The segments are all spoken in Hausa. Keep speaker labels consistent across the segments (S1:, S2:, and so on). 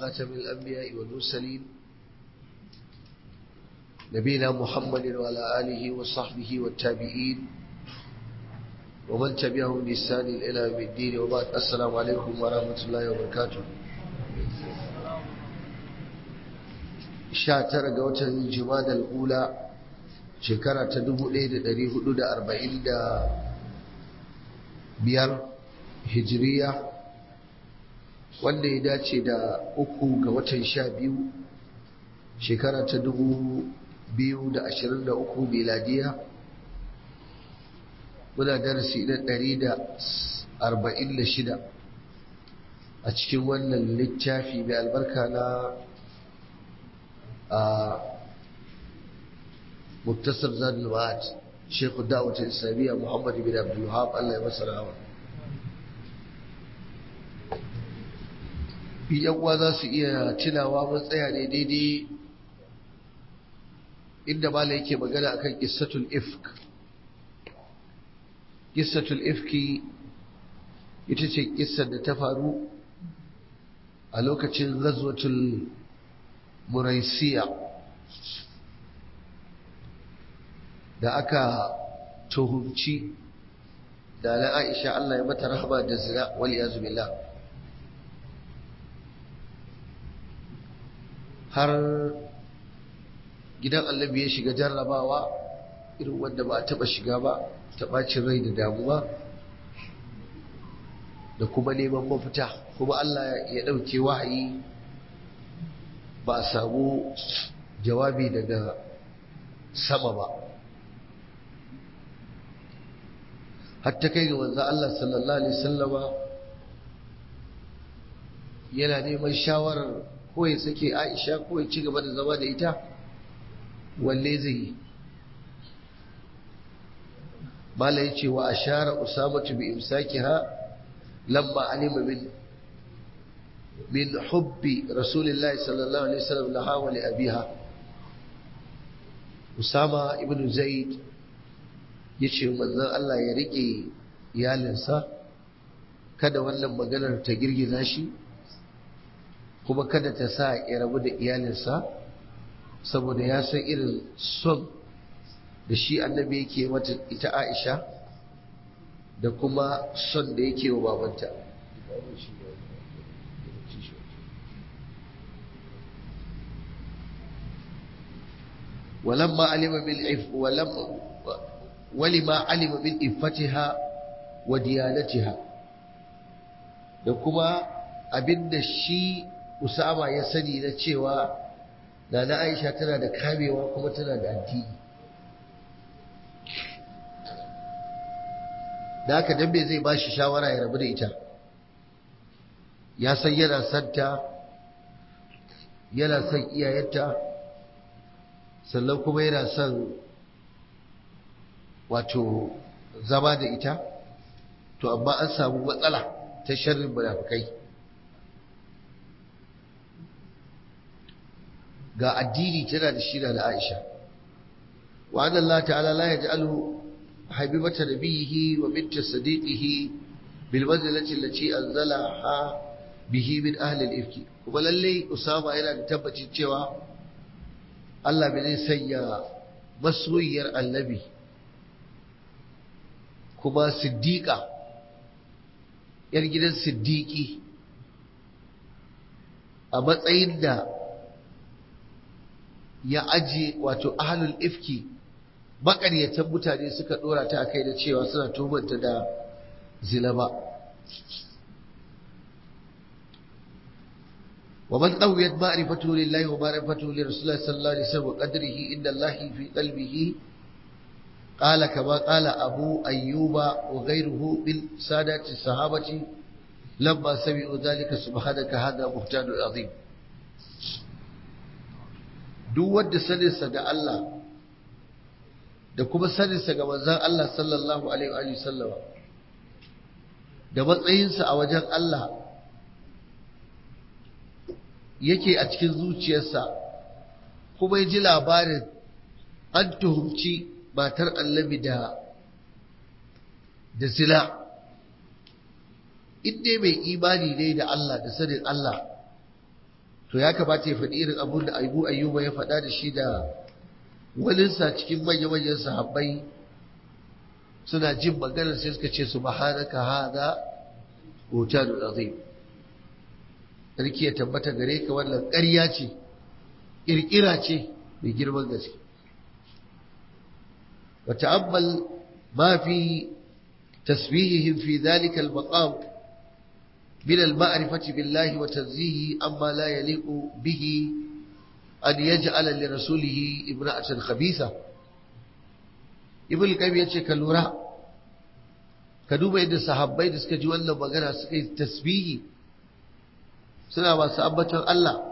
S1: خاتم الأنبياء والمرسلين نبينا محمد وعلى آله وصحبه والتابعين ومن تبعهم بإحسان إلى يوم الدين وبعد السلام عليكم ورحمة الله وبركاته sha tara ga watan Jumadal Ula shekara ta dubu ɗaya da ɗari hudu da arba'in da biyar hijiriya wanda ya dace da uku ga watan sha biyu shekara ta dubu biyu da ashirin da uku miladiya muna darasi na ɗari da arba'in da shida a cikin wannan littafi mai albarka na مكتسب زاد المعاد شيخ الدعوة الإسلامية محمد بن عبد الوهاب الله يمسر هوا yan uwa za su iya tunawa mun tsaya ne daidai inda mala yake magana akan qissatul ifk qissatul ifki ita ce kissar da ta faru a lokacin ghazwatul muraisiya da aka tuhumci da na aisha Allah ya mata rahama da zina wal yazu billah har gidan annabi ya shiga jarrabawa irin wanda ba a taba shiga ba ta bacin rai da damuwa da kuma neman mafita kuma Allah ya ɗauke wahayi ba a samu jawabi daga sama ba hatta kai ga wanzan Allah sallallahu Alaihi sallama yana neman shawarar ko ya sake aisha ko ya ci gaba da zama da ita walle zai yi mala ya ce wa ashara usamatu bi imsakiha lamma alima min من حب رسول الله صلى الله عليه وسلم لها ولأبيها أسامة ابن زيد yace manzon Allah ya rike iyalinsa kada wannan maganar ta girgiza shi kuma kada ta sa ya rabu da iyalinsa saboda ya san irin son da shi annabi yake mata ita Aisha da kuma son da yake wa babanta ولما علم بالعف ولم ولما علم من إفتها وديانتها da kuma abinda shi Usama ya sani na cewa Nana Aisha tana da kamewa kuma tana da addini da haka dambe zai ba shi shawara ya rabu da ita ya san yana santa yana son iyayenta sannan kuma yana son wato zama da ita to amma an samu matsala ta sharrin munafikai ga addini tana da shi da Aisha wa anna Allah ta'ala la yaj'alu habibata nabiyhi wa bint sadiqihi bil manzilati allati anzalaha bihi min ahli al-ifki kuma lalle Usama yana da tabbacin cewa Allah bai zai sanya masoyiyar annabi kuma siddiƙa ‘yar gidan siddiƙi a matsayin da ya aje wato ahalul ifki makaryatan mutane suka ɗora ta a kai da cewa suna tumanta da zina ba ومن قويت معرفته لله ومعرفته لرسول الله صلى الله عليه وسلم وقدره إن الله في قلبه قال كما قال أبو أيوب وغيره من سادة الصحابة لما سمعوا ذلك سبحانك هذا بهتان عظيم duk wanda saninsa ga Allah da kuma saninsa ga manzon Allah sallallahu alaihi wa sallama da matsayinsa a wajen Allah yake a cikin zuciyarsa kuma ya ji labarin an tuhumci matar annabi da da zina in dai mai imani ne da Allah da sanin Allah to ya kamata ya faɗi irin abun da abu ayyuba ya faɗa da shi da walinsa cikin manya-manyan sahabbai suna jin maganar sai suka ce subhanaka hada hotanul azim sarki ya tabbata gare ka wannan ƙarya ce ƙirƙira ce mai girman gaske wa ta'ammal ma fi tasbihihim fi dhalika al-maqam min al-ma'rifati billahi wa tanzihi amma la yaliqu bihi an yaj'ala li rasulihi imra'atan khabitha ibn qayyim yace ka lura ka duba yadda sahabbai da suka ji wannan magana suka yi tasbihi suna masu ambaton Allah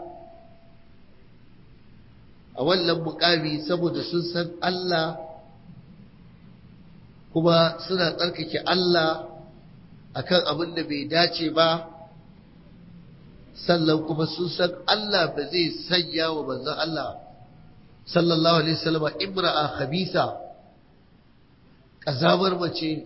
S1: a wannan mukami saboda sun san Allah kuma suna tsarkake Allah akan abin da bai dace ba sannan kuma sun san Allah ba zai sanya wa manzon Allah sallallahu alaihi wasallam imra'a khabisa kazamar mace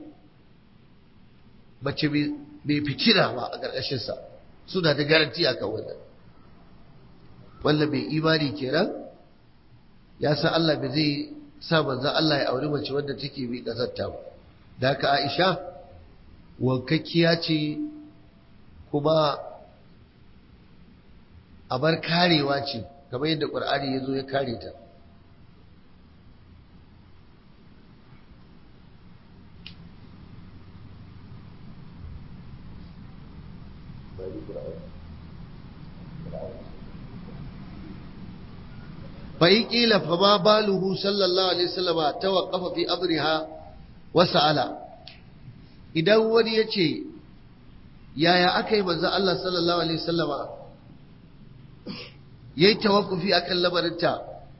S1: mace bai fikira ba a ƙarƙashinsa suna da garanti a kan wannan wanda bai imani kenan ya san Allah bai zai sa manzan Allah ya auri mace wadda take bi ƙasarta ba da haka Aisha wankakkiya ce kuma abar karewa ce kamar yadda ƙur'ani ya zo ya kare ta فإن قيل فما باله صلى الله عليه وسلم توقف في أمرها وسأل idan wani ya ce yaya aka yi manzan Allah sallallahu Alaihi wasallama ya yi tawakufi a kan lamarinta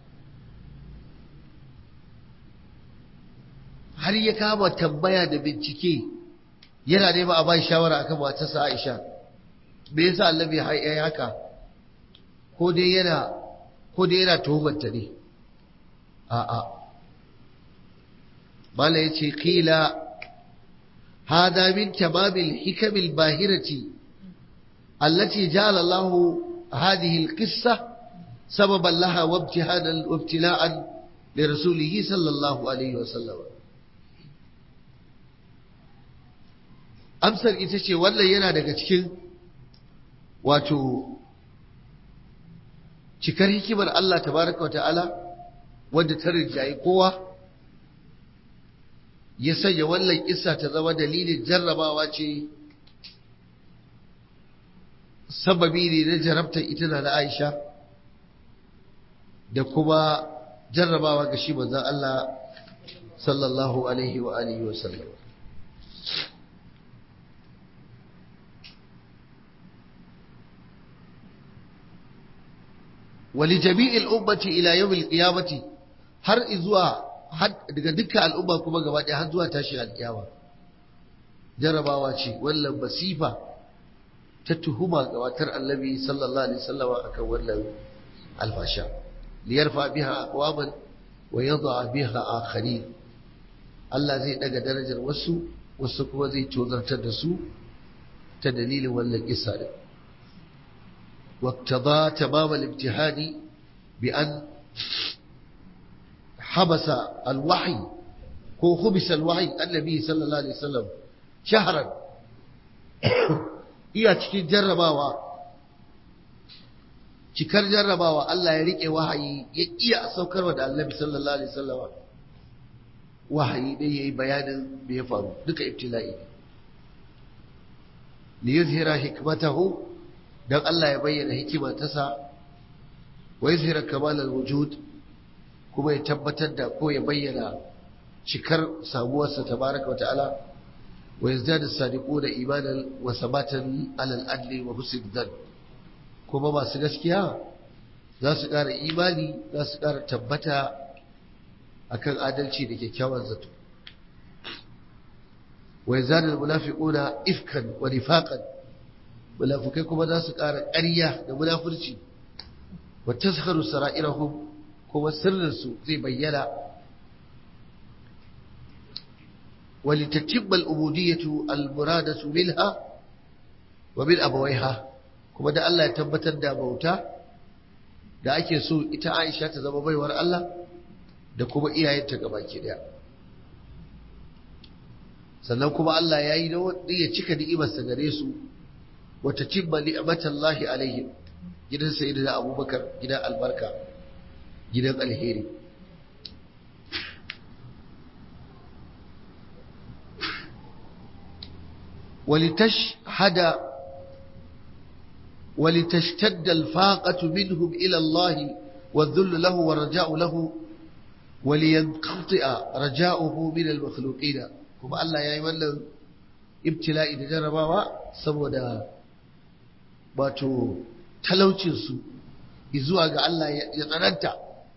S1: har ya kama tambaya da bincike yana nema a bai shawara akan matarsa Aisha me yasa annabi ya yi haka ko dai yana ko dai yana tuhumarta ne a'a mala yace qila hada min tamamil hikamil bahirati allati ja'ala Allah hadhihi alqissa sababan laha wa ibtihanan wa ibtila'an li rasulih sallallahu alaihi wasallam amsar ita ce wannan yana daga cikin wato cikar hikimar Allah tabaraka wa ta'ala wadda ta rinjaye kowa ya sanya wannan kissa ta zama dalilin jarrabawa ce sababi ne na jarabtar ita na Aisha da kuma jarrabawa ga shi manzon Allah sallallahu alaihi wa alihi wa sallam ولجميع الأمة إلى يوم القيامة har izuwa daga dukkan al'umma kuma gaba ɗaya har zuwa tashi alƙiyama jarabawa ce wannan masifa ta tuhuma gabatar annabi sallallahu alaihi wasallam akan wannan alfasha liyarfa biha aqwaman wa yadha biha akharin Allah zai daga darajar wasu wasu kuma zai tozartar da su ta dalilin wannan kissa din واقتضى تمام الامتحان بأن حبس الوحي هو خبس الوحي النبي صلى الله عليه وسلم شهرا iya cikin jarrabawa cikar jarrabawa Allah ya rike wahayi ya iya saukarwa da Annabi sallallahu alaihi wasallam wahayi dai yayi bayanin me ya faru duka ibtila'i li yuzhira hikmatahu dan Allah ya bayyana hikima ta sa wa yuzhira kamal al-wujud kuma ya tabbatar da ko ya bayyana cikar samuwarsa tabaraka wa ta'ala wa yazdadu sadiquna imanan wa sabatan ala al-adli wa husn dhan kuma masu gaskiya za su ƙara imani za su ƙara tabbata akan adalci da kyakkyawan zato wa yazdadu al-munafiquna ifkan wa nifaqan munafukai kuma za su ƙara ƙarya da munafurci wa taskharu sara'irahum kuma sirrinsu zai bayyana ولتتم العبودية المرادة منها ومن أبويها kuma da Allah ya tabbatar da bauta da ake so ita Aisha ta zama baiwar Allah da kuma iyayenta gabaki daya sannan kuma Allah ya yi da ya cika ni'imarsa gare su wata cimma ni'matallahi alaihim gidan sayyidina Abubakar gidan albarka gidan alheri ولتشهد ولتشتد الفاقة منهم إلى الله والذل له والرجاء له ولينقطع رجاؤه من المخلوقين كما الله يا يولى ابتلاء da jarabawa saboda wato talaucinsu zuwa ga Allah ya tsananta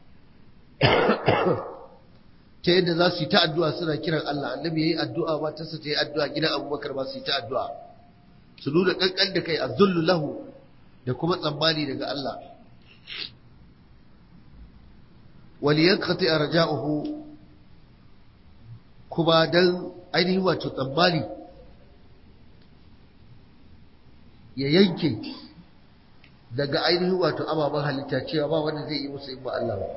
S1: ta yadda za su yi ta addu'a suna kiran Allah annabi ya yi addu'a ba ta ta yi addu'a gidan abubakar ba su yi ta addu'a su nuna ƙanƙan da kai a zullu lahu da kuma tsammani daga Allah waliyan kati a raja'uhu kuma don ainihin wato tsammani ya yanke daga ainihin wato ababen halitta cewa ba wanda zai yi musu in ba Allah ba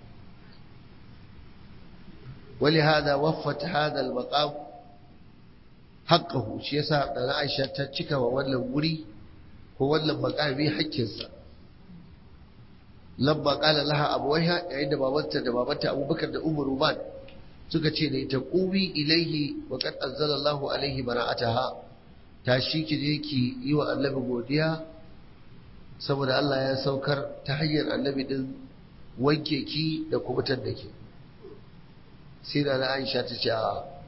S1: ولهذا وفت هذا المقام حقه shi yasa da Aisha ta cika wa wannan wuri ko wannan makami hakkinsa lamma qala laha abuwaiha yayin da babanta da babanta Abubakar da Umar Ruman suka ce da ita qubi ilaihi wa qad anzala Allahu alaihi bara'ataha tashi ki je ki yi wa Annabi godiya saboda Allah ya saukar ta hanyar Annabi din wanke ki da kubutar da ke sai da Aisha ta ce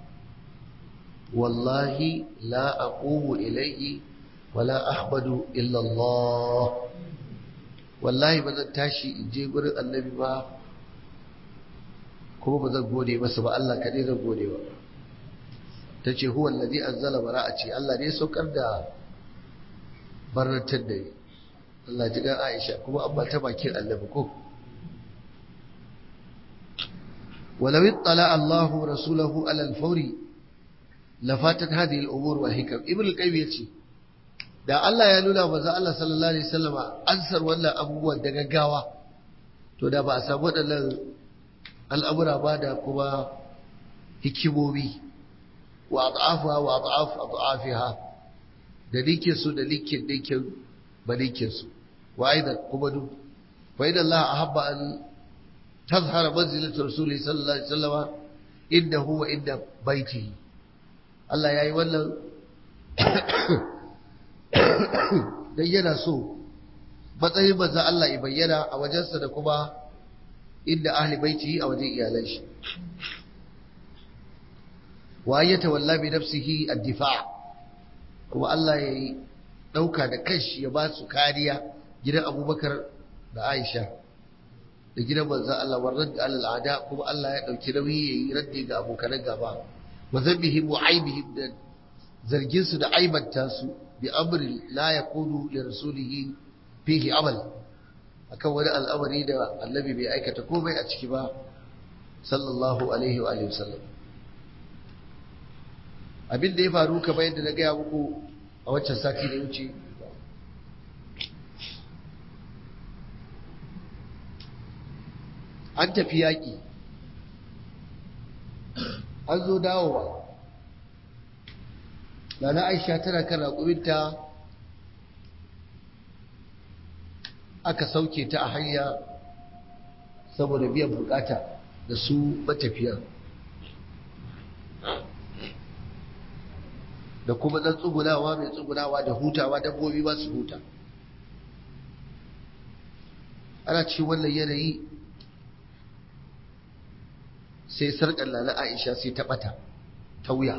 S1: wallahi la aqumu ilayhi wala ahmadu illa Allah wallahi ba zan tashi in je gurin annabi ba kuma ba zan gode masa ba Allah kadai zan gode ba ta ce huwa alladhi anzala bara'ati Allah ne saukar da barnatar da ni Allah ji ga Aisha kuma an ba ta bakin annabi ko ولو اطلع الله رسوله على الفور لفاتت هذه الامور والحكم ابن القيم yace da Allah ya nuna manzo Allah sallallahu alaihi wasallama ansar wannan abubuwan da gaggawa to da ba a samu wadannan al'amura ba da kuma hikimomi wa ad'afa wa ad'af ad'afiha da likin su da likin likin ba likin su wa aidan kuma du fa idan Allah ahabba an تظهر منزلة رسوله صلى الله عليه وسلم إنه وإن بيته الله يا يولى dan yana so matsayin manzo Allah ya bayyana a wajensa da kuma inda ahli baiti a wajen iyalan shi wa ya tawalla bi nafsihi ad-difa' kuma Allah ya dauka da kanshi ya ba su kariya gidan Abubakar da Aisha da gidan manzan Allah warrar da al'ada kuma Allah ya ɗauki nauyi ya yi raddi ga abokanan gaba wa zambihim wa aibihim da zargin su da aibanta su bi amri la yakunu li rasulihi fihi amal akan wani al'amari da annabi bai aikata komai a ciki ba sallallahu alaihi wa alihi wasallam abin da ya faru kamar yadda na gaya muku a waccan sati da wuce an tafi yaƙi an zo dawowa Nana Aisha tana kan raƙuminta aka sauke ta a hanya saboda biyan bukata da su matafiyan da kuma ɗan tsugunawa mai tsugunawa da hutawa dabbobi ba su huta ana cikin wannan yanayi sai sarƙar na Aisha sai ta ɓata ta wuya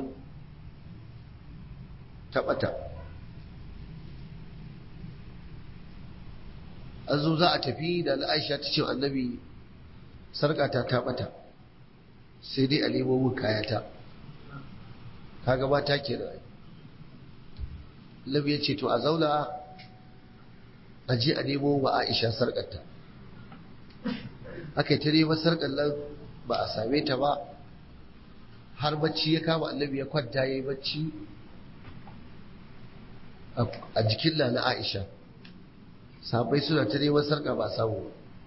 S1: ta ɓata an zo za a tafi da Aisha ta ce annabi sarƙata ta ɓata sai dai a nemo min kayata ka gabata ke da Labi ya ce to a zauna a je a nemo wa Aisha sarƙarta aka yi ta neman sarƙar nan ba a same ta ba har bacci ya kama annabi ya kwanta ya yi bacci a jikin na Aisha sabai suna ta neman sarka ba samu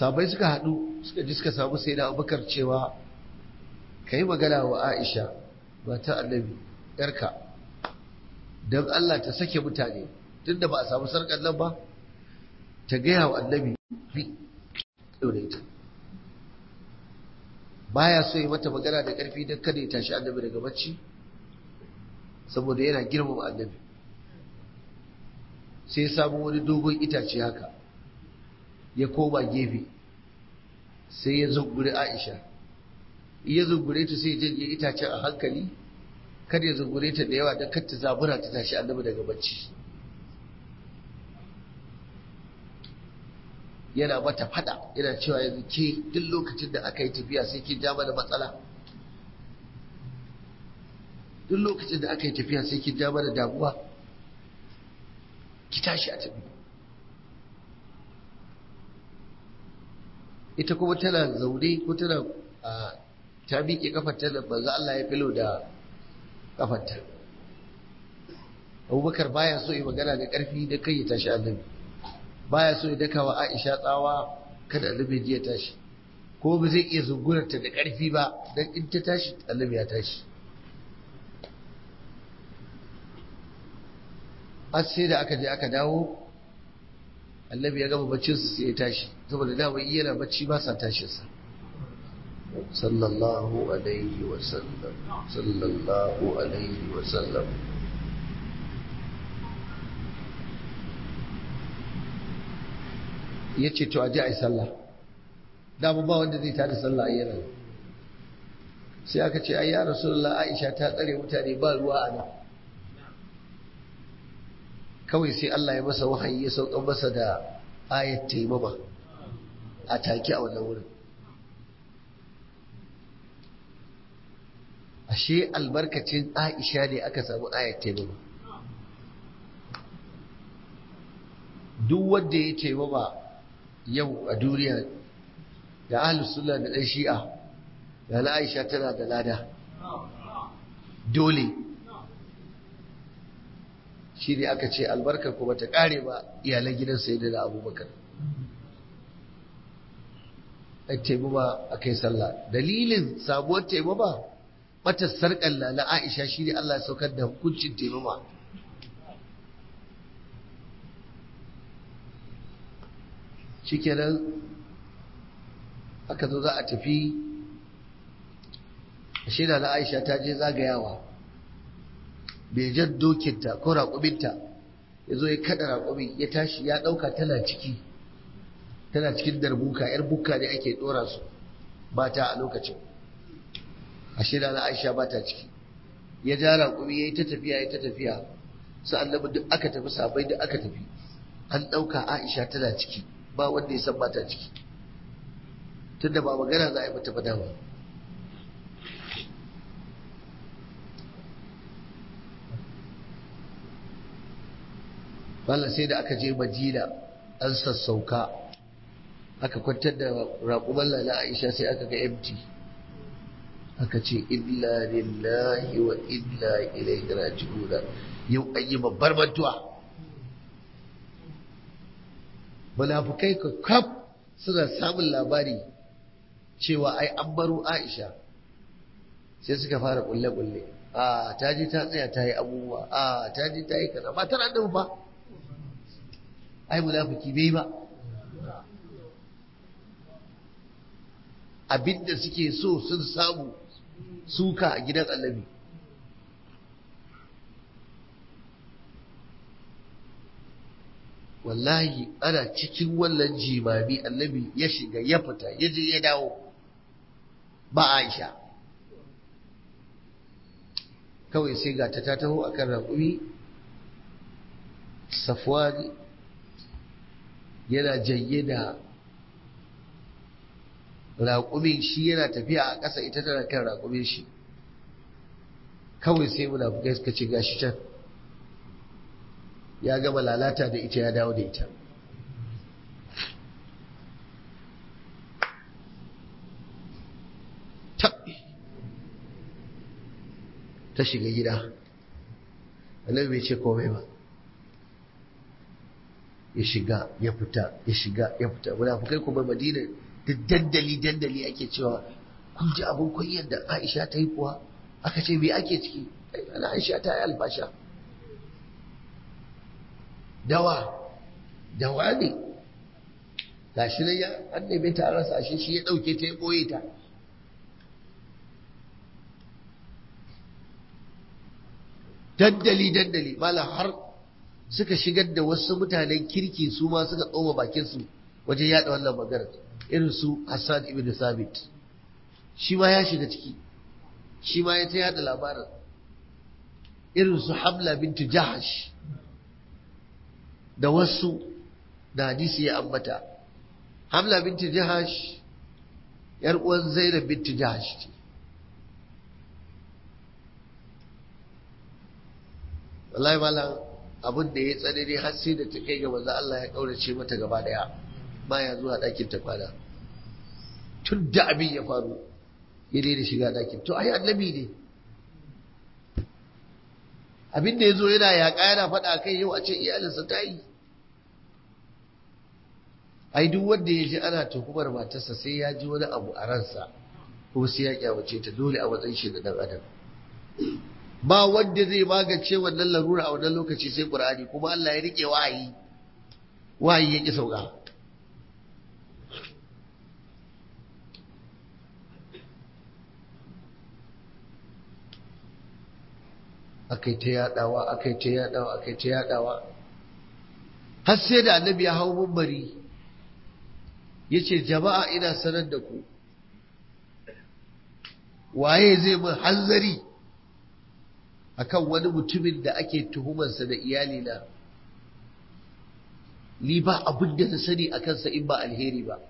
S1: sabai suka haɗu suka ji suka samu sai da abubakar cewa ka yi magana wa aisha ba ta annabi yarka don allah ta sake mutane tun da ba a samu sarƙar nan ba ta gaya wa annabi ita baya so yi mata magana da ƙarfi don kada ya tashi annabi daga bacci saboda yana girmama annabi sai ya samu wani dogon itace haka ya koma gefe sai ya zunguri aisha ya zungure ta sai janye itacen a hankali kada ya zungure ta da yawa don kar ta zabura ta tashi annabi daga bacci yana mata fada yana cewa yanzu ke duk lokacin da aka yi tafiya sai kin ja mana matsala duk lokacin da aka yi tafiya sai kin ja mana damuwa ki tashi a tafi ita kuma tana zaune ko tana ta miƙe kafarta da banza Allah ya filo da kafarta abubakar baya so yi magana da ƙarfi da kai ya tashi annabi baya so ya daka wa aisha tsawa kada annabi ji ya tashi ko ba zai iya zungurarta da ƙarfi ba don in ta tashi annabi ya tashi har sai da aka je aka dawo annabi ya gama baccinsa sai ya tashi saboda dama yana bacci ba sa tashinsa sallallahu alaihi wasallam sallallahu alaihi wasallam ya ce to a ji a yi sallah dama ba wanda zai tada sallah a yana sai aka ce ai ya rasulullah aisha ta tsare mutane ba ruwa a nan kawai sai Allah ya masa wahayi ya saukan masa da ayat taimama a take a wannan wurin ashe albarkacin aisha ne aka samu ayat taimama duk wanda ya taimama yau a duniya da ahlus sunna da dan shi'a da na aisha tana da lada dole shi ne aka ce albarka kuma ta kare ba iyalan gidan sai da abubakar a taimama a kai sallah dalilin sabuwar taimama mata sarƙalla na aisha shi ne allah saukar da hukuncin taimama shi kenan aka zo za a tafi shida na aisha ta je zagayawa bai jan dokinta ko raƙuminta ya zo ya kada raƙumin ya tashi ya ɗauka tana ciki tana cikin darbuka yar buka ne ake ɗora su ba ta a lokacin a shida na aisha ba ta ciki ya ja raƙumi ya yi ta tafiya ya ta tafiya su annabi duk aka tafi sabai duk aka tafi an ɗauka aisha tana ciki ba wanda ya san ba ta ciki tunda ba magana za a yi mata ba dama Bala sai da aka je Madina an sassauka aka kwantar da raƙuman lala Aisha sai aka ga empty aka ce illa lillahi wa illa ilaihi raji'un yau an yi babbar mantuwa munafukai ka kaf suna samun labari cewa ai an baro Aisha sai suka fara kulle-kulle a ta je ta tsaya ta yi abubuwa a ta je ta yi kaza ba tana da ba ai munafiki bai ba abinda suke so sun samu suka a gidan annabi wallahi ana cikin wannan jimami annabi ya shiga ya fita ya je ya dawo ba aisha kawai sai ga ta ta taho akan raƙumi safwani yana janye da raƙumin shi yana tafiya a ƙasa ita tana kan raƙumin shi kawai sai munafukai suka ce gashi can ya gama lalata da ita ya dawo da ita tabbi ta shiga gida annabi bai ce komai ba ya shiga ya fita ya shiga ya fita munafukai kuma madina da dandali dandali ake cewa kun ji abin kunyar da Aisha ta yi kuwa aka ce me ake ciki ana Aisha ta yi albasha dawa dawa ne gashi nan ya an neme ta rasa shi shi ya dauke ta ya boye ta dandali dandali malam har suka shigar da wasu mutanen kirki su ma suka tsoma bakin su wajen yada wannan magana irin su Hassan ibn Sabit shi ma ya shiga ciki shi ma ya ta yada labarin irin su Hamla bintu Jahash da wasu da hadisi ya ambata Hamla bintu Jahash yar uwan Zainab bintu Jahash ce wallahi malam abin da ya tsanani har sai da ta kai ga manzo Allah ya kaurace mata gaba daya baya zuwa ɗakin ta kwana tun da abin ya faru ya daina shiga ɗakin to ai annabi ne abin da ya zo yana yaƙa yana faɗa kai yau a ce iyalinsa ta yi ai duk wanda ya ji ana tuhumar matarsa sai ya ji wani abu a ransa ko sai ya kyamace ta dole a matsayin shi da dan adam ba wanda zai magance wannan larura a wannan lokaci sai qur'ani kuma Allah ya rike wahayi wahayi ya ki sauka akai ta yadawa akai ta yadawa akai ta yadawa har sai da annabi ya hau mumbari yace jama'a ina sanar da ku waye zai mun hanzari akan wani mutumin da ake tuhumarsa da iyalina ni ba abin da na sani a kansa in ba alheri ba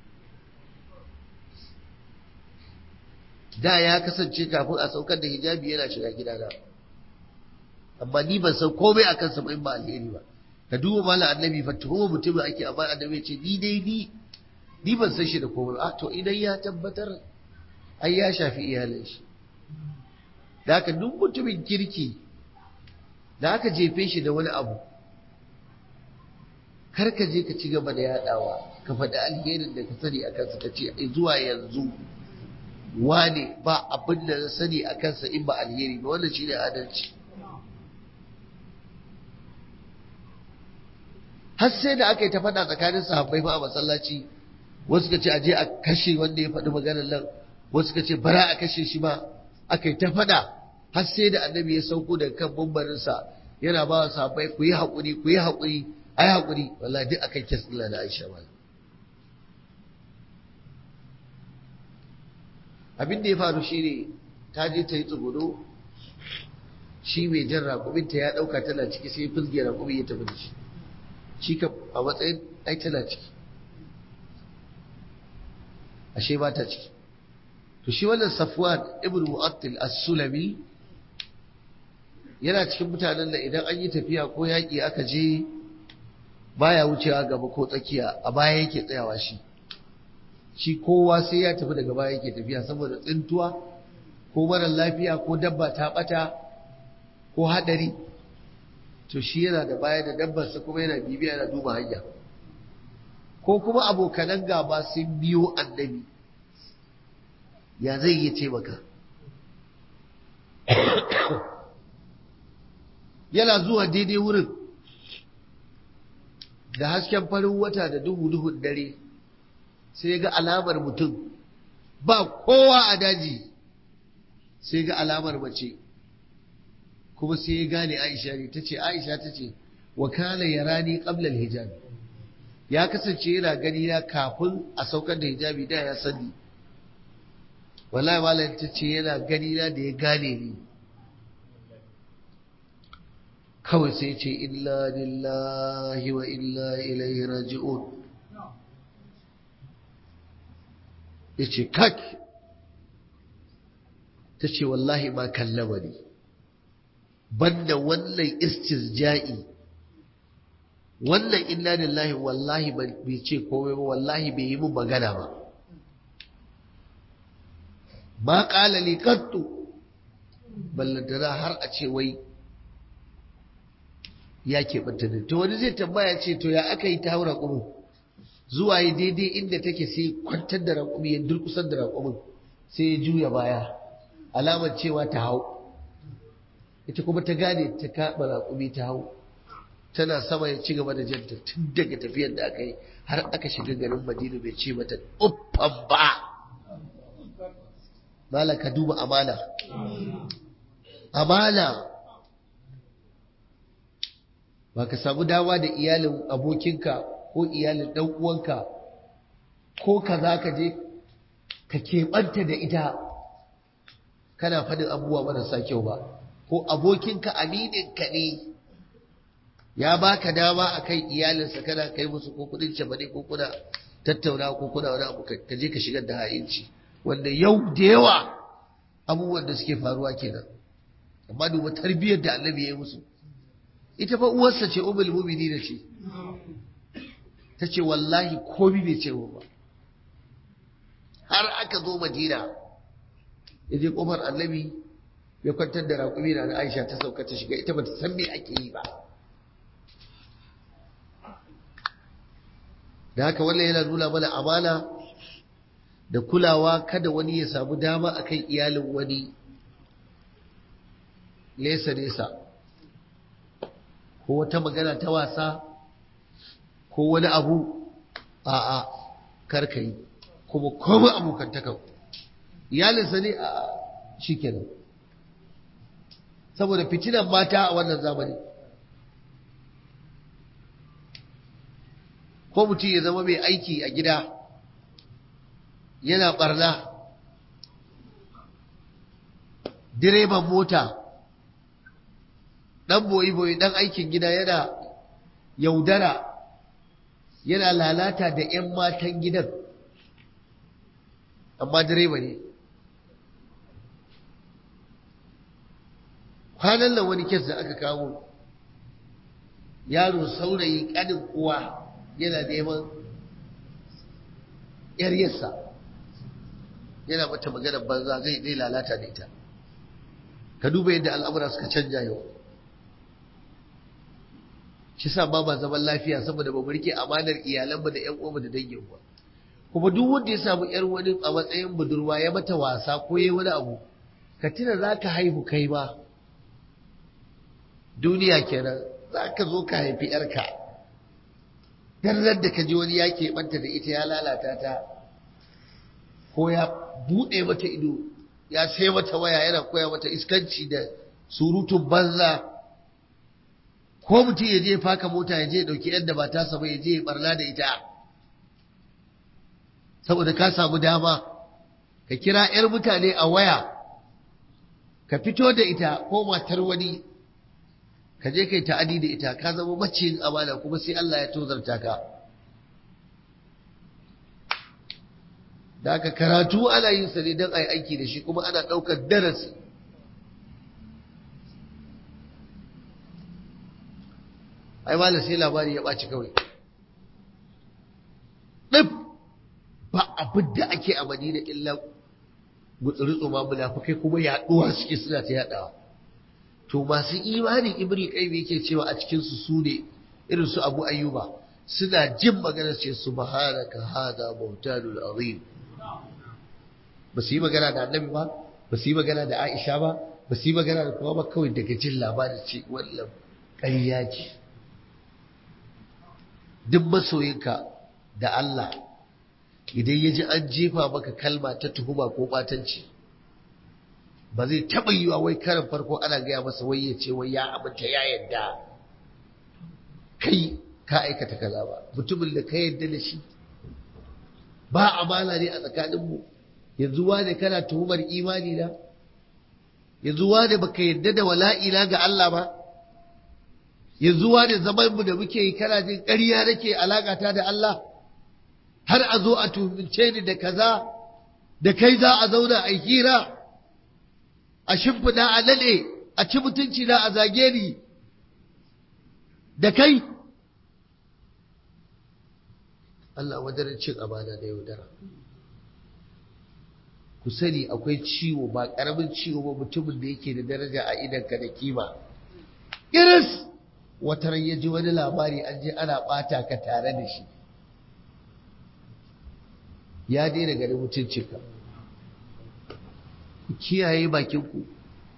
S1: da ya kasance kafin a saukar da hijabi yana shiga gidana amma ni ban san komai a kansa ba in ba alheri ba ka duba malam annabi fa tuhuma mutumin ake amma annabi ce ni dai ni ni ban san shi da komai a to idan ya tabbatar ai ya shafi iyalin shi da haka duk mutumin kirki da aka jefe shi da wani abu kar ka je ka ci gaba da yadawa ka faɗi alherin da ka sani a kansa ka ce zuwa yanzu wane ba abin da na sani a kansa in ba alheri ba wannan shine adalci har sai da aka yi ta faɗa tsakanin sahabbai fa a masallaci wasu ka ce aje a kashe wanda ya faɗi maganar nan wasu ka ce bara a kashe shi ma aka yi ta faɗa har sai da annabi ya sauko daga kan bambarinsa yana ba wa sahabbai ku yi haƙuri ku yi haƙuri a yi haƙuri wallahi duk akan kes ɗin da Aisha ba abin da ya faru shi ne ta je ta yi tsugudo shi mai jan raƙuminta ya ɗauka tana ciki sai fulge raƙumi ya tafi da shi shi ka a matsayin ai tana ciki ashe ba ta ciki to shi wannan safwan ibn mu'attil as-sulami yana cikin mutanen da idan an yi tafiya ko yaƙi aka je baya wucewa gaba ko tsakiya a baya yake tsayawa shi shi kowa sai ya tafi daga baya yake tafiya saboda tsintuwa ko mara lafiya ko dabba ta bata ko hadari to shi yana da baya da dabbarsa kuma yana bibiya yana duba hanya ko kuma abokanan gaba sun biyo annabi ya zai yi ce maka yana zuwa daidai wurin da hasken farin wata da duhu-duhun dare sai ga alamar mutum ba kowa a daji sai ga alamar mace kuma sai ya gane aisha ne ta ce aisha ta ce wakala ya rani ƙablar hijabi ya kasance yana gani na kafin a saukar da hijabi da ya sani wallahi malam ta ce yana gani na da ya gane ni kawai sai ce illa lillahi wa illa ilaihi raji'un ya ce kak ta ce wallahi ma kallama ne banda wannan istirja'i wannan inna lillahi wallahi bai ce komai ba wallahi bai yi mun magana ba ma ƙala li qattu ballantana har a ce wai ya keɓanta da to wani zai tambaya ce to ya aka yi ta hau raƙumin zuwa yi daidai inda take sai kwantar da raƙumi ya durkusar da raƙumin sai ya juya baya alamar cewa ta hau ita kuma ta gane ta kaɓa raƙumi ta hau tana sama ya ci gaba da janta tun daga tafiyar da aka yi har aka shiga garin madina bai ce mata uffan ba malaka duba amana amana ba ka samu dawa da iyalin abokinka ko iyalin ɗan uwanka ko ka za ka je ka keɓanta da ita kana faɗin abubuwa marasa kyau ba ko abokinka amininka ne ya baka dama a kan iyalinsa kana kai musu ko kudin cefane ko kuna tattauna ko kuna wani abu ka je ka shigar da ha'inci wanda yau da yawa abubuwan da suke faruwa kenan amma duba tarbiyyar da annabi ya yi musu ita fa uwarsa ce umul mu'minin ce ta ce wallahi komi bai ce ba har aka zo madina ya je kofar annabi ya kwantar da raƙumi na aisha ta sauka ta shiga ita ba ta san me ake yi ba da haka wannan yana nuna mana amana da kulawa kada wani ya samu dama akan iyalin wani nesa nesa ko wata magana ta wasa ko wani abu a'a karkai kuma komai abokantakan iyalinsa ne a shikenan saboda fitinan mata a wannan zamani ko mutum ya zama mai aiki a gida yana barna direban mota dan boyi-boyi dan aikin gida yana yaudara yana lalata da 'yan matan gidan amma direba ne kwanan nan wani kes da aka kawo yaro saurayi kanin uwa yana neman yaryarsa yana mata maganar banza zai zai lalata da ita ka duba yadda al'amura suka canja yau shi sa ba ba zaman lafiya saboda ba rike amanar iyalanmu da ƴan uwanmu da dangin ba kuma duk wanda ya samu ƴar wani a matsayin budurwa ya mata wasa ko yayi wani abu ka tuna za ka haihu kai ma duniya kenan za ka zo ka haifi ƴarka dan da ka ji wani ya keɓanta da ita ya lalata ta ko ya buɗe mata ido ya sai mata waya yana koya mata iskanci da surutun banza ko mutum ya je faka mota ya je ɗauki yadda ba ta ba ya je ya barna da ita saboda ka samu dama ka kira 'yar mutane a waya ka fito da ita ko matar wani ka je kai ta'adi da ita ka zama maciyin amana kuma sai Allah ya tozarta ka da aka karatu ana yin sa ne don a yi aiki da shi kuma ana ɗaukar darasi ai malam sai labari ya ɓaci kawai ɗif ba abin da ake a madina illa gutsuri tsoma munafukai kuma yaɗuwa suke suna ta yaɗawa to masu imani ibri qayyim yake cewa a cikin su sune irin su abu ayyuba suna jin magana ce subhanaka hada bautanul azim ba su yi magana da annabi ba ba su yi magana da aisha ba ba su yi magana da kuma ba kawai daga jin labarin ce wannan ƙarya ce duk masoyinka da Allah idan ya ji an jefa maka kalma ta tuhuma ko batanci ba zai taɓa yi wa wai karin farko ana gaya masa wai ya ce wai ya aminta ya yadda kai ka aikata kaza ba mutumin da ka yadda da shi ba amana ne a tsakaninmu yanzu wane kana tuhumar imani na yanzu wane baka yadda da wala'ina ga Allah ba yanzu wane zaman mu da muke yi kana jin ƙarya nake alakata da Allah har a zo a tuhumce ni da kaza da kai za a zauna a hira a shimfiɗa a nade a ci mutunci na a zage ni da kai Allah wajen cin amana da yaudara ku sani akwai ciwo ba ƙaramin ciwo ba mutumin da yake da daraja a idanka da kima iris wata ran ya ji wani labari an je ana ɓata ka tare da shi ya daina ganin mutuncinka ku kiyaye bakinku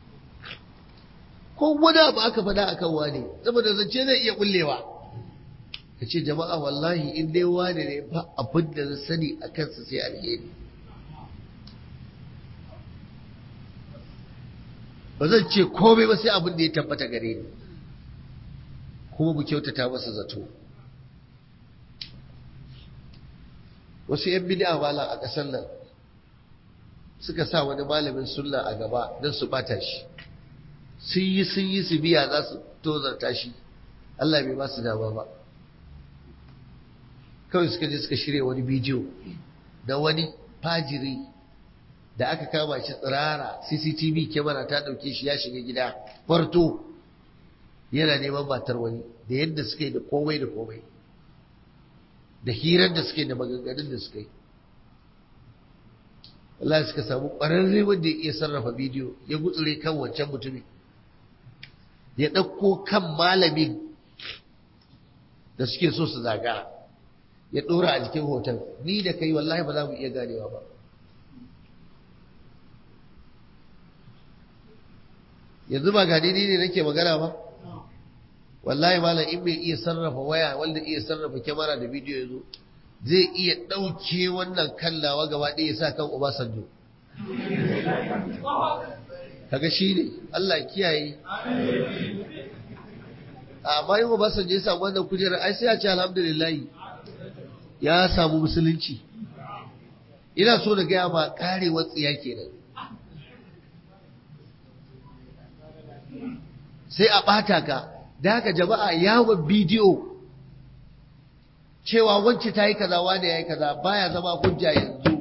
S1: ko wani abu aka faɗa a kan wane saboda zance zai iya bullewa ka ce jama'a wallahi in dai wane ne ba abin da na sani a kansa sai alheri ba zan ce komai ba sai abin da ya tabbata gare ni kuma mu kyautata masa zato wasu 'yan bid'a malam a ƙasar nan suka sa wani malamin sunna a gaba don su bata shi sun yi sun yi su biya za su tozarta shi Allah bai ba su dama ba kawai suka je suka shirya wani bidiyo da wani fajiri da aka kama shi tsirara cctv kyamara ta ɗauke shi ya shiga gida farto yana neman matar wani da yadda suka yi da komai da komai da hirar da suka yi da maganganun da suka yi Allah suka samu ƙwararre wanda ya iya sarrafa bidiyo ya gutsure kan wancan mutumin ya ɗauko kan malamin da suke so su zaga ya ɗora a jikin hoton ni da kai wallahi ba za mu iya ganewa ba yanzu ba gani ne nake magana ba wallahi malam in bai iya sarrafa waya wanda iya sarrafa kyamara da bidiyo ya zo zai iya ɗauke wannan kallawa gaba ɗaya sa kan Obasanjo. Kaga shi ne, Allah kiyaye. Amma yin Obasanjo ya samu wannan kujerar, ai sai ya ce alhamdulillahi ya samu musulunci. Ina so da gaya ma karewar tsiya kenan. Sai a ɓata ka, da haka jama'a yawon bidiyo cewa wacce ta yi kaza wane ya yi kaza baya zama hujja yanzu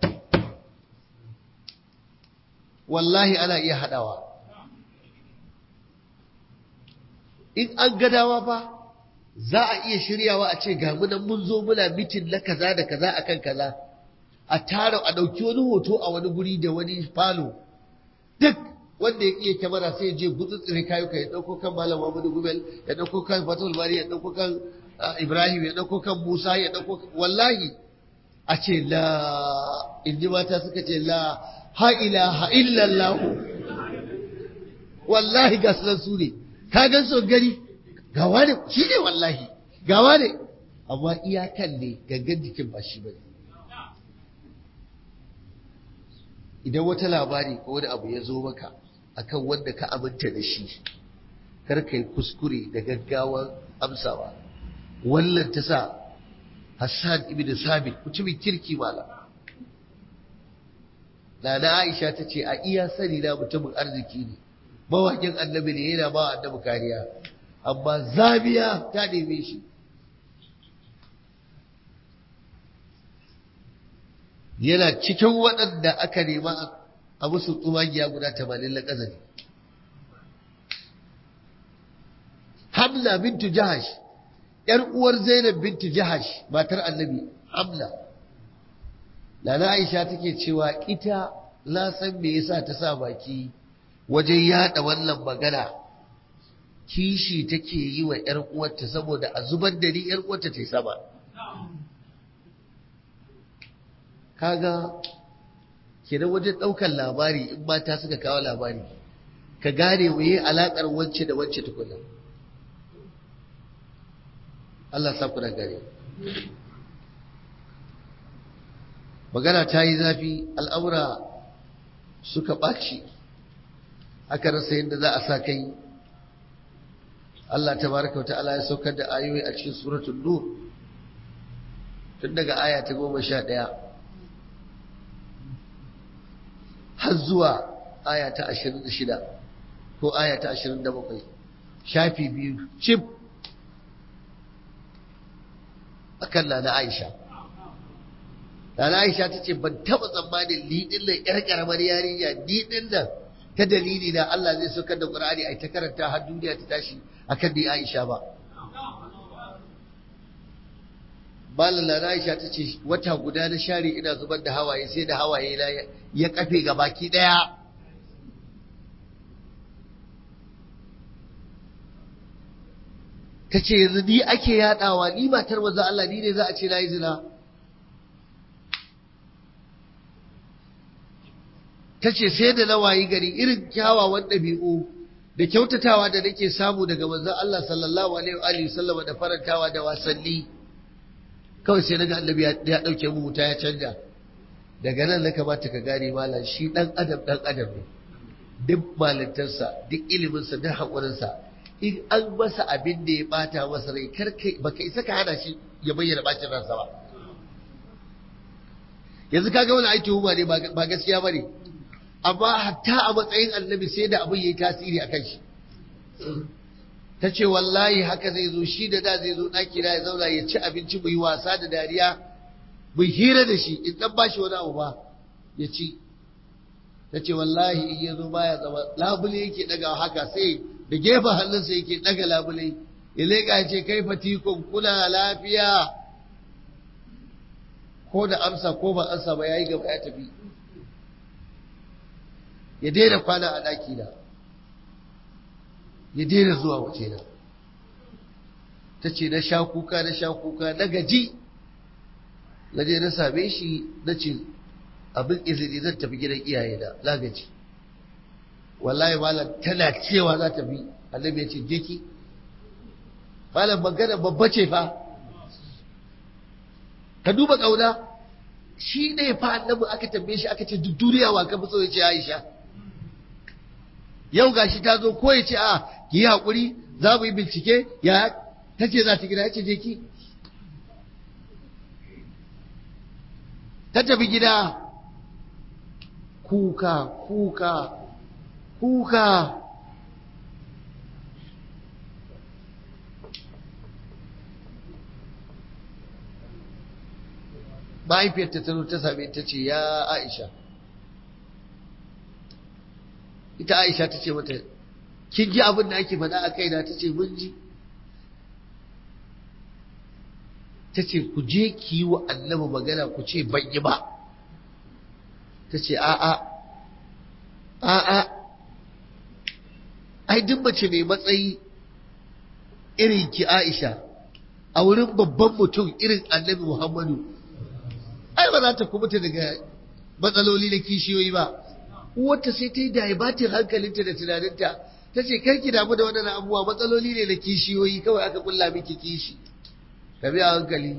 S1: wallahi ana iya haɗawa in an gadawa fa za a iya shiryawa a ce ga munan mun zo muna mitin na kaza da kaza akan kaza a tara a ɗauki wani hoto a wani guri da wani falo duk wanda ya iya kyamara sai je gutsutsure kayuka ya ɗauko kan malam Muhammadu Gumel ya ɗauko kan Fatul Bari ya ɗauko kan Ibrahim ya ɗauko kan Musa ya ɗauko wallahi a ce la in ji mata suka ce la ha ilaha illallah wallahi ga sunan su ne ka gan su gari ga wani shi ne wallahi ga wani amma iyakan ne gangan jikin ba shi bane idan wata labari ko wani abu ya zo maka akan wanda ka aminta da shi kar ka yi kuskure da gaggawan amsawa wannan ta sa Hassan ibn Sabit mutumin kirki mala Nana Aisha ta ce a iya sani na mutumin arziki ne mawakin annabi ne yana ba annabi kariya amma zabiya ta neme shi yana cikin waɗanda aka nema a musu tsumagiya guda tamanin na ƙazari Hamla bintu Jahash ‘yar uwar Zainab bintu Jahash matar annabi Hamla Nana Aisha take cewa ita na san me yasa ta sa baki wajen yada wannan magana kishi take yi wa ‘yar uwarta saboda a zubar da ni ‘yar uwarta ta yi sama kaga kenan wajen ɗaukar labari in mata suka kawo labari ka gane waye alaƙar wance da wance tukuna Allah sa ku da gare magana ta yi zafi al'amura suka ɓaci aka rasa yadda za a sa kai Allah ta baraka wa ta'ala ya saukar da ayoyi a cikin suratul nur tun daga aya ta goma sha ɗaya har zuwa aya ta ashirin da shida ko aya ta ashirin da bakwai shafi biyu cif a kan na aisha na aisha ta ce ban taɓa tsammanin liɗin nan ƴar ƙaramar yarinya liɗin nan ta dalili na Allah zai saukar da Qur'ani ai ta karanta har duniya ta tashi akan ni Aisha ba Malam na Aisha ta ce wata guda na share ina zubar da hawaye sai da hawaye na ya kafe ga baki daya ta ce yanzu ni ake yadawa ni matar manzo Allah ni ne za a ce na yi zina ta ce sai da na wayi gari irin kyawawan ɗabi'u da kyautatawa da nake samu daga manzon Allah sallallahu alaihi wa sallama da farantawa da wasanni kawai sai naga annabi ya dauke mu wuta ya canja daga nan na kamata ka gane malam shi dan adam dan adam ne duk malintarsa duk iliminsa duk haƙurinsa in an masa abin da ya bata masa rai kar kai baka isa ka hana shi ya bayyana bacin ransa ba yanzu kaga wani aiki huma ne ba gaskiya bane amma hatta a matsayin annabi sai da abin yayi tasiri akan shi ta ce wallahi haka zai zo shi da da zai zo ɗaki na ya zauna ya ci abinci mu yi wasa da dariya mu hira da shi in dan bashi wani abu ba ya ci ta ce wallahi in ya zo baya zama labule yake daga haka sai da gefen hannunsa yake daga labule ya leƙa ce kai fatikon kuna lafiya ko da amsa ko ba amsa ba ya yi gaba ya tafi ya daina kwana a ɗaki na ya daina zuwa waje na ta ce na sha kuka na sha kuka na gaji na je na same shi na ce abin izini zan tafi gidan iyaye na na gaji wallahi malam tana cewa za ta bi annabi ya ce je ki malam magana babba ce fa ka duba kauna shi ne fa annabi aka tambaye shi aka ce duk duniya wa ka fi so ya ce Aisha yau gashi ta zo ko ya ce a ki yi haƙuri za mu yi bincike ya ta ce za ta gida ya ce je ki ta tafi gida kuka kuka kuka mahaifiyarta ta zo ta same ta ce ya aisha ita aisha ta ce mata kin ji abin da ake faɗa a kaina ta ce mun ji ta ce ku je ki yi wa annabi magana ku ce ban yi ba ta ce a'a a'a ai duk mace mai matsayi irin ki aisha a wurin babban mutum irin annabi muhammadu ai ba za ta kubuta daga matsaloli na kishiyoyi ba wata sai ta yi daibatin hankalinta da tunaninta ta ce karki damu da waɗannan abubuwa matsaloli ne na kishiyoyi kawai aka kulla miki kishi ka biya hankali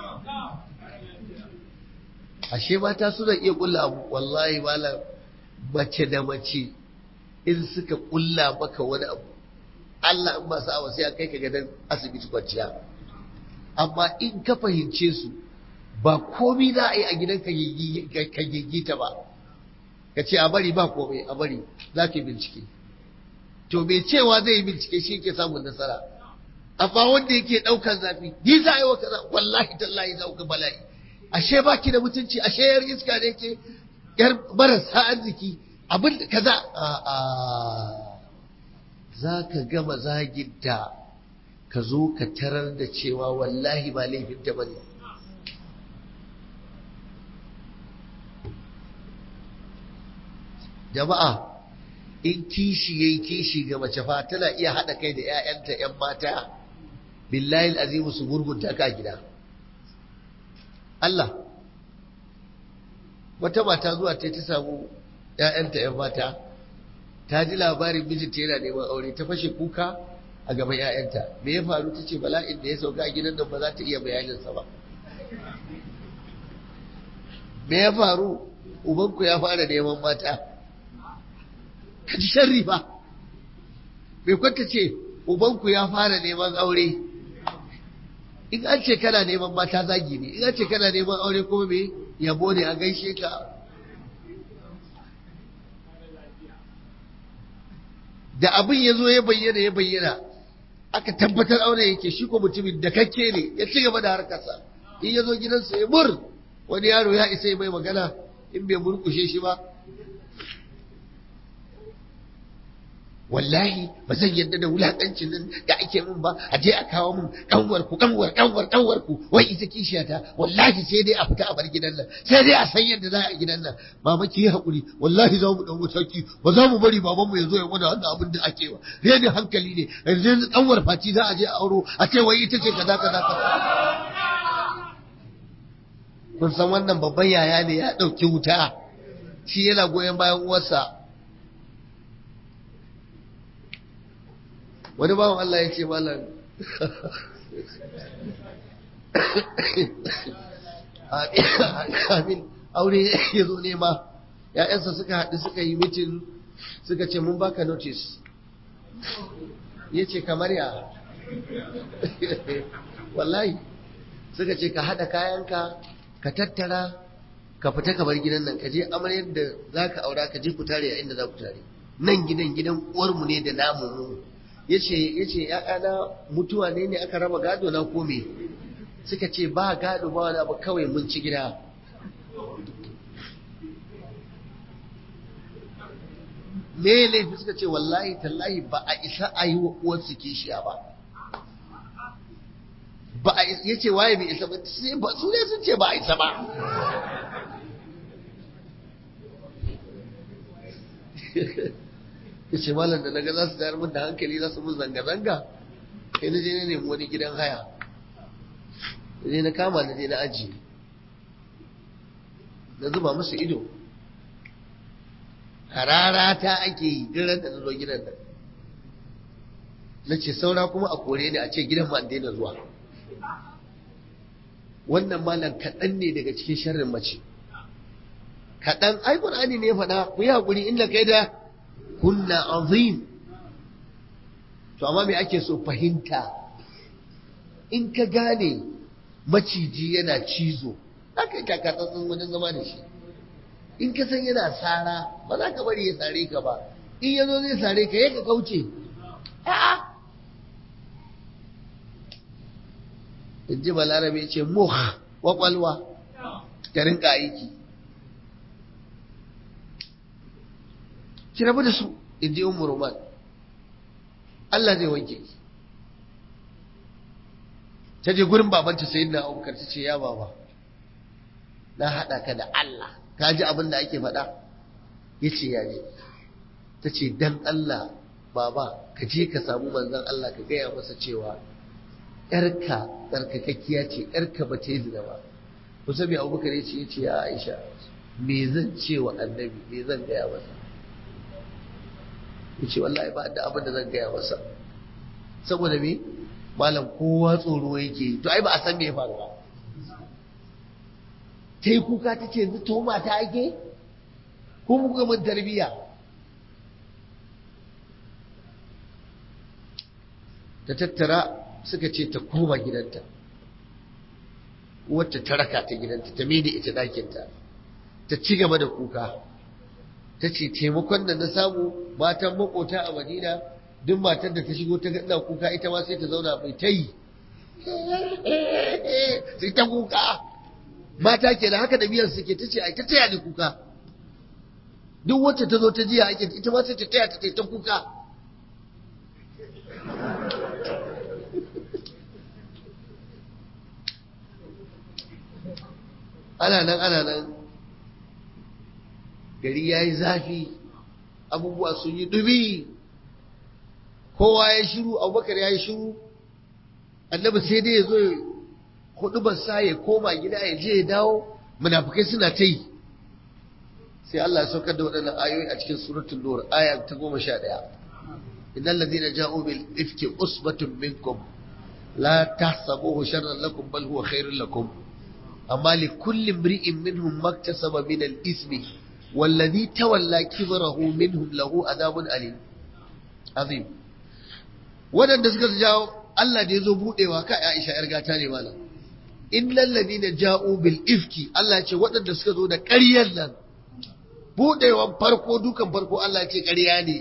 S1: ashe mata suna iya kulla abu wallahi malam mace da mace in suka kulla maka wani abu Allah in ba awa sai a kai ka gadon asibiti kwanciya amma in ka fahimce su ba komi za a yi a gidan ka gigita ba ka ce a bari ba komai a bari za ka yi bincike to mai cewa zai yi bincike shi ke samun nasara amma wanda yake ɗaukar zafi ni za a yi wa kaza wallahi tallahi za ku bala'i ashe baki da mutunci ashe yar iska ne ke yar marasa arziki abin da kaza a a za ka gama zaginta ka zo ka tarar da cewa wallahi ba laifinta ba ne jama'a in kishi yayi kishi ga mace fa tana iya haɗa kai da 'ya'yanta 'yan mata billahi azimu su gurgunta ka gida Allah wata mata zuwa ta ta samu ‘ya'yanta ‘yan mata ta ji labarin mijinta yana neman aure ta fashe kuka a gaban ‘ya'yanta me ya faru ta ce bala'in da ya sauka a gidan nan ba za ta iya bayaninsa ba me ya faru ubanku ya fara neman mata ka ji sharri ba bai kwanta ce ubanku ya fara neman aure in an ce kana neman mata zagi ne in an ce kana neman aure kuma me yabo ne a gaishe ka da abin ya zo ya bayyana ya bayyana aka tabbatar aure yake shi ko mutumin da kakke ne ya ci gaba da harkarsa in ya zo gidansa ya mur wani yaro ya isa mai magana in bai murkushe shi ba wallahi ba zan yadda da wulakancin nan da ake min ba a je a kawo min kanwar ku kanwar kanwar kanwar ku wai ita kishiyata wallahi sai dai a fita a bar gidan nan sai dai a san yadda za a gidan nan mama ki yi hakuri wallahi za mu dau mataki ba za mu bari babanmu ya zo ya mana wannan abin da ake wa reni hankali ne yanzu kanwar faci za a je a auro a ce wai ita ce kaza kaza kaza kun san wannan babban yaya ne ya ɗauki wuta shi yana goyon bayan uwarsa wani bawan Allah ya ce malam amin aure ya zo nema ‘ya'yansa suka haɗu suka yi mitin suka ce mun baka notice ya ce kamar ya wallahi suka ce ka haɗa kayanka ka tattara ka fita ka bar gidan nan ka je amaryar da za ka aura ka je ku tare a inda za ku tare nan gidan gidan uwarmu ne da namu mu yace yace ‘ya'yana mutuwa ne ne aka raba gado na kome suka ce ba gado ba wani abu kawai mun ci gida me laifi suka ce wallahi tallahi ba a isa a yi wa uwarsu kishiya ba ba a ya ce waye bai isa ba su ne sun ce ba a isa ba ya ce malam da naga za su tayar min da hankali za su mun zanga-zanga sai na je na nemi wani gidan haya da je na kama na je na ajiye na zuba musu ido harara ta ake yi diran da na zo gidan nan na ce saura kuma a kore ni a ce gidan ma daina zuwa wannan malam kaɗan ne daga cikin sharrin mace kaɗan ai ƙur'ani ne faɗa ku yi haƙuri inda kai da kunna azim to amma me ake so fahimta in ka gane maciji yana cizo za ka yi takatsantsan wajen zama da shi in ka san yana sara ba za ka bari ya sare ka ba in ya zo zai sare ka ya ka kauce a'a in ji balarabe ce muh kwakwalwa ta rinka aiki ki rabu da su in ji umar roman Allah zai wanke ki ta je gurin babanta sai na abubakar ta ce ya baba na haɗa ka da Allah ka ji abin da ake faɗa ya ce ya ji ta ce dan Allah baba ka je ka samu manzon Allah ka gaya masa cewa ‘yarka tsarkakakkiya ce ‘yarka ba ta yi zina ba kusa mai abubakar ya ce ya ce ya aisha me zan ce wa annabi me zan gaya masa ya ce wallahi ba da abin da zan gaya masa saboda me malam kowa tsoro yake to ai ba a san me ya faru ba ta yi kuka ta ce yanzu to mata ake ko muka mun tarbiyya ta tattara suka ce ta koma gidanta wacce ta raka ta gidanta ta mini ita dakinta ta ci gaba da kuka ta ce taimakon da na samu matan makota a madina duk matar da ta shigo ta ga kuka ita ma sai ta zauna mai ta yi sai ta kuka mata ke da haka da biyar suke ta ce ai ta taya ni kuka duk wacce ta zo ta jiya ake ita ma sai ta taya ta ta kuka ana nan ana nan gari ya yi zafi abubuwa sun yi dubi kowa ya shiru abubakar ya yi shiru annabi sai dai ya zo hudu sa ya koma gida ya je ya dawo munafukai suna ta yi sai Allah ya saukar da waɗannan ayoyi a cikin suratul nur aya ta goma sha ɗaya innal ladina ja'u bil ifki usbatun minkum la tahsabuhu sharran lakum bal huwa khairun lakum amma li kulli imri'in minhum maktasaba min al ismi والذي تولى كبره منهم له عذاب أليم عظيم waɗanda suka jawo Allah da ya zo buɗewa ka Aisha ‘yar gata ne mana innal ladina ja'u bil ifki Allah ce waɗanda suka zo da ƙaryar nan buɗewan farko dukan farko Allah ce ƙarya ne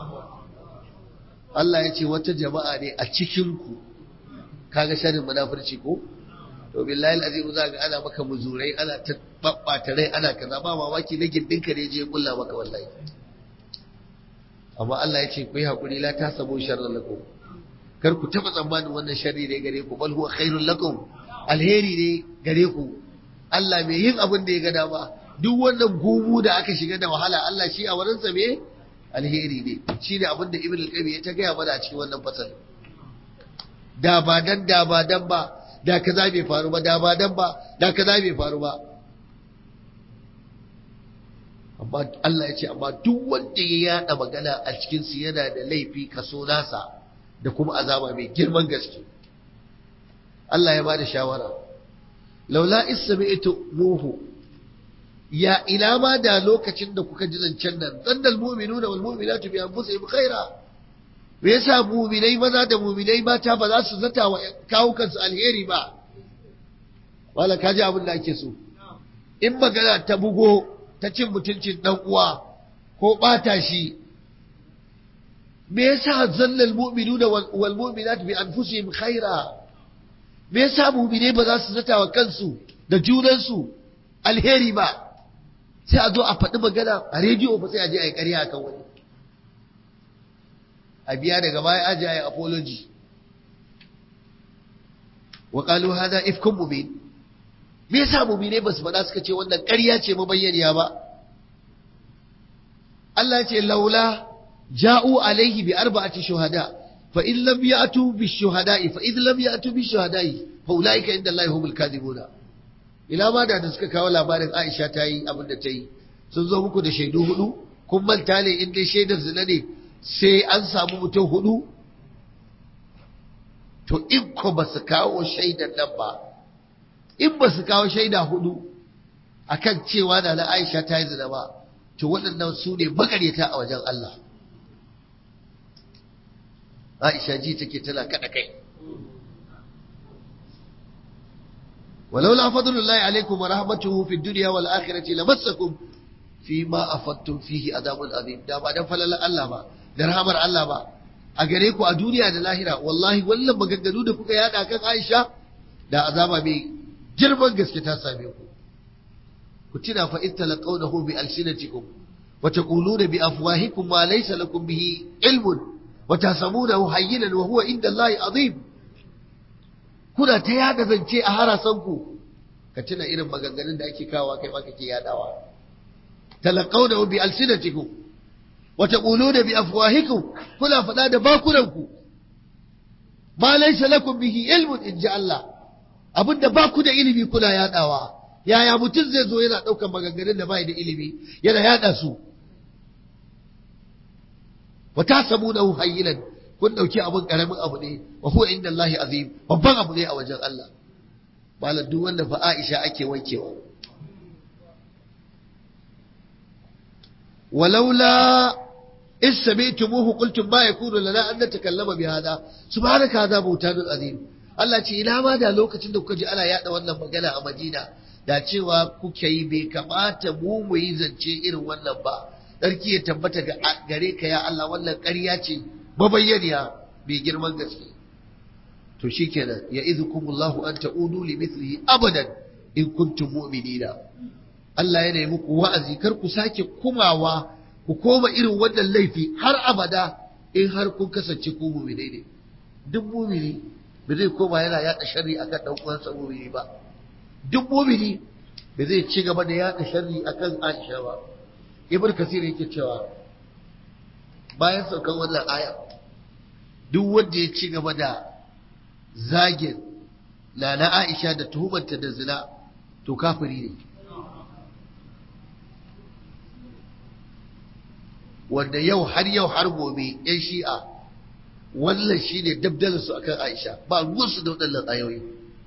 S1: Allah ya ce wata jama'a ne a cikin ku kaga sharrin munafurci ko to billahi alazim za ga ana maka muzurai ana ta babbata rai ana kaza ba mamaki na gindin ka ne je kulla maka wallahi amma Allah ya ce ku yi haƙuri la ta sabo sharran lakum kar ku taɓa tsammanin wannan sharri ne gare ku bal huwa khairul lakum alheri ne gare ku Allah mai yin abin da ya ga dama duk wannan gumu da aka shiga da wahala Allah shi a wurinsa me alheri ne shi ne abin da ibn al-qayyim ya ta gaya mana a cikin wannan fasal da ba dan da ba dan ba da kaza bai faru ba da ba dan ba da kaza bai faru ba amma Allah ya ce amma duk wanda ya yada magana a cikin su yana da laifi kaso nasa da kuma azaba mai girman gaske Allah ya bada shawara laula ismi'tu muhu ya ila ma da lokacin da kuka ji zancen nan dannal mu'minuna wal mu'minatu bi anfusihim khaira me yasa mu'minai maza da mu'minai mata ba za su zata wa kawo kansu alheri ba wala kaji abin da ake so in magana ta bugo ta cin mutuncin dan uwa ko bata shi me yasa zallal mu'minuna wal mu'minatu bi anfusihim khaira me yasa mu'minai ba za su zata wa kansu da junansu alheri ba sai a zo a faɗi magana a rediyo ba sai a je a yi ƙarya akan wani a biya daga baya aje a yi apology wa qalu hadha ifkum mubin me yasa mu'minai ba su faɗa suka ce wannan ƙarya ce mabayyaniya ba Allah ce laula ja'u alaihi bi arba'ati shuhada fa in lam ya'tu bi shuhada'i fa in lam ya'tu bi shuhada'i fa ulaika inda Allah humul kadhibuna ina ma da da suka kawo labarin Aisha ta yi abin da ta yi sun zo muku da shaidu hudu kun manta ne in dai shaidar zina ne sai an samu mutum hudu to in ko ba su kawo shaidar nan ba in ba su kawo shaida hudu akan cewa da na Aisha ta yi zina ba to waɗannan su ne makaryata a wajen Allah Aisha ji take tana kada kai ولولا فضل الله عليكم ورحمته في الدنيا والآخرة لمسكم فيما أفضتم فيه عذاب عظيم da ba dan falala Allah ba da rahamar Allah ba a gare ku a duniya da lahira wallahi wannan maganganu da kuka yada kan Aisha da azaba mai girman gaske ta same ku ku tuna fa in talaqawnahu bi alsinatikum wa taquluna bi afwahikum ma laysa lakum bihi ilmun wa tahsabunahu hayyinan wa huwa inda Allah azim kuna ta yada zance a harasanku ka tuna irin maganganun da ake kawo kai ma kake yadawa talaqawna bi alsinatikum wa taquluna bi afwahikum kuna fada da bakunanku ma laysa lakum bihi ilmun in ja Allah abinda ba ku da ilimi kuna yadawa yaya mutum zai zo yana daukan maganganun da bai da ilimi yana yada su wa tasabunahu hayyinan kun ɗauki abin ƙaramin abu ne wa huwa inda Allah azim babban abu ne a wajen Allah malam duk wanda fa Aisha ake wankewa walaula in sami'tumuhu qultum ma yakunu lana an natakallama bi hada subhanaka hadha butanun azim Allah ce ina ma da lokacin da kuka ji ana yada wannan magana a Madina da cewa kuke yi bai kamata mu mu yi zance irin wannan ba sarki ya tabbata gare ka ya Allah wannan ƙarya ce mabayyaniya mai girman gaske to shikenan ya izukumullahu an ta'udu li mithlihi abadan in kuntum mu'minina Allah yana yi muku wa'azi kar ku sake kumawa ku koma irin wannan laifi har abada in har kun kasance ku mu'minai ne duk mu'mini ba zai koma yana yaɗa sharri akan dan uwansa mu'mini ba duk mu'mini ba zai ci gaba da yaɗa sharri akan Aisha ba Ibn Kasir yake cewa bayan saukan wannan aya duk wanda ya ci gaba da zagin na Aisha da tuhumanta da zina to kafiri ne wanda yau har yau har gobe yan shi'a wannan shi ne dabdalarsu akan Aisha ba ruwansu da waɗannan ayoyi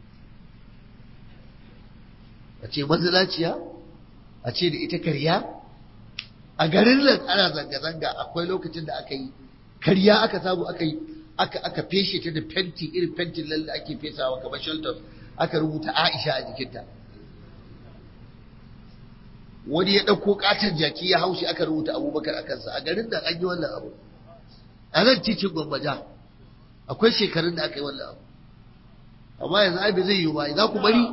S1: a ce mazinaciya a ce da ita karya a garin nan ana zanga-zanga akwai lokacin da aka yi karya aka samu aka yi aka aka feshe ta da fenti irin fentin lalle da ake fesawa kamar shelter aka rubuta Aisha a jikinta wani ya ɗauko ƙaton jaki ya haushi aka rubuta abubakar a kansa a garin nan an yi wannan abu a nan titin gwammaja akwai shekarun da aka yi wannan abu amma yanzu ai bai zai yi ba za ku bari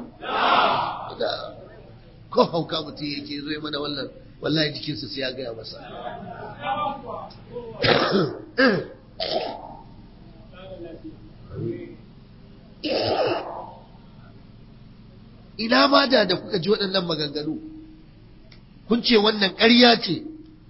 S1: ko hauka mutum yake zo ya mana wannan wallahi jikinsa sai ya gaya masa ina ma da da kuka ji waɗannan maganganu kun ce wannan ƙarya ce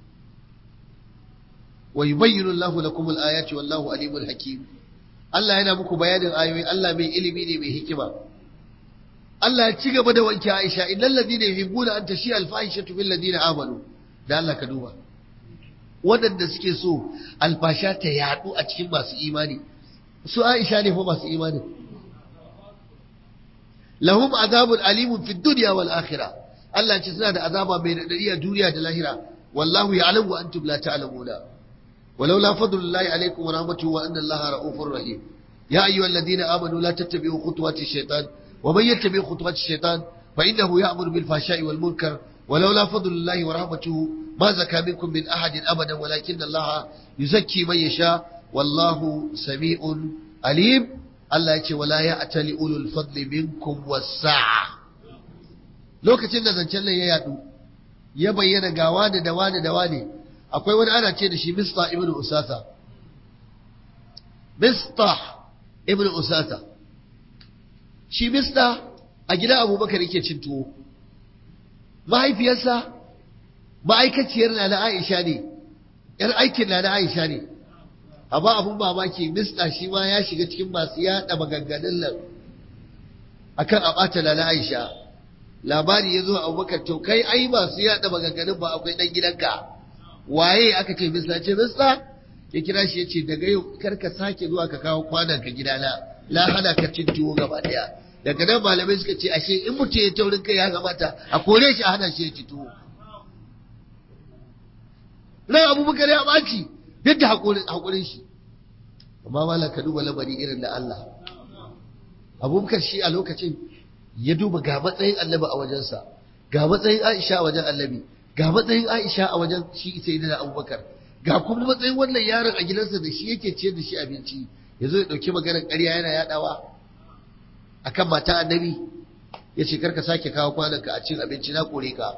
S1: wa yubayyinu Allahu lakum al-ayati wallahu alimul hakim Allah yana muku bayanin ayoyi Allah mai ilimi ne mai hikima Allah ya ci gaba da wanke Aisha innal ladina yuhibbuna an tashi al-fahishatu bil ladina amanu da Allah ka duba waɗanda suke so alfasha ta yadu a cikin masu imani su Aisha ne fa masu imani lahum azabun alimun fid dunya wal akhirah Allah ce suna da azaba mai radadi a duniya da lahira wallahu ya'lamu wa antum la ta'lamuna ولولا فضل الله عليكم ورحمته وأن الله رؤوف رحيم يا أيها الذين آمنوا لا تتبعوا خطوات الشيطان ومن يتبع خطوات الشيطان فإنه يأمر بالفحشاء والمنكر ولولا فضل الله ورحمته ما زكى منكم من أحد أبدا ولكن الله يزكي من يشاء والله سميع عليم الله يقول ولا يأتل أولو الفضل منكم والساعة lokacin da zancen nan ya yadu ya bayyana ga wani da wani da wani akwai wani ana ce da shi mista ibn usasa mista ibn usasa shi mista a gidan abubakar yake cin tuwo mahaifiyarsa ma'aikaciyar na na aisha ne yar aikin na na aisha ne amma abun mamaki mista shi ma ya shiga cikin masu yada maganganun nan akan a ɓata na na aisha labari ya zo abubakar to kai ai masu yada maganganun ba akwai ɗan gidanka waye aka ce mista ce mista ya kira shi ya ce daga yau kar ka sake zuwa ka kawo kwanan ka gidana la hana ka cin tuwo gaba daya daga nan malamai suka ce ashe in mutum ya taurin kai ya kamata a kore shi a hana shi ya ci tuwo nan abubakar ya ɓaci duk da haƙurin shi amma malam ka duba lamari irin da Allah abubakar shi a lokacin ya duba ga matsayin annabi a wajensa ga matsayin aisha a wajen annabi ga matsayin Aisha a wajen shi sai da Abubakar ga kuma matsayin wannan yaron a gidansa da shi yake ciyar da shi abinci yazo ya dauki maganar ƙarya yana yadawa akan mata annabi ya ce karka sake kawo kwananka a cin abinci na kore ka